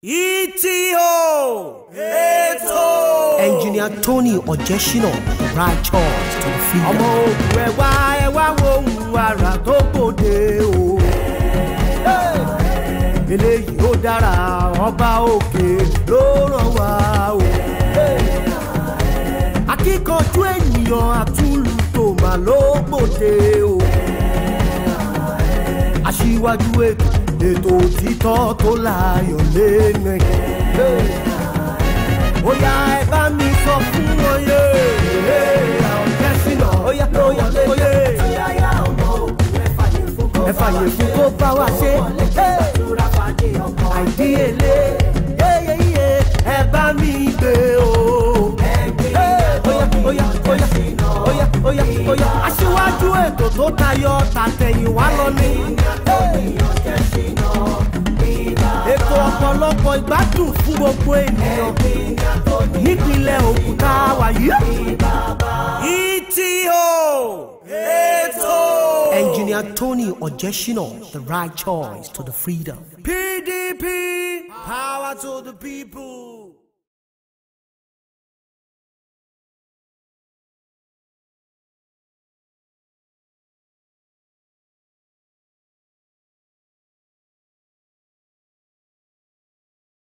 ETO ètò. Engineer Tony Ojesina, right choice to the freedom. ọmọ ogun ẹ wá ẹ wá wo ohun àrà tó gbòde o. eléyìí ó dára ọba òkè ló ràn wá o. akíkanjú ènìyàn àtúlù tó mà ló gbòde o. aṣíwájú ètò ètò òtítọ́ tó láyọ̀ lẹ́nu ó yá ẹ bá mi sọ fún wọn yé àwọn jẹ́sìnà ó yá ó yá ó yé ẹ fàyè fún kó bá wa ṣe àìdíyelé yéyéyé ẹ bá mi gbé o. ó yá ó yá ó yá ó yá ó yá aṣíwájú ètò tó tayọ tàtẹ̀yìnwá lọ ní. ètò ọ̀pọ̀lọpọ̀ ìgbádùn fún gbogbo ènìyàn nípínlẹ̀ Ògùn tá a wà yìí. ETO ètò. Engineer Tony Ojesina, the right choice to the freedom. PDP power to the people.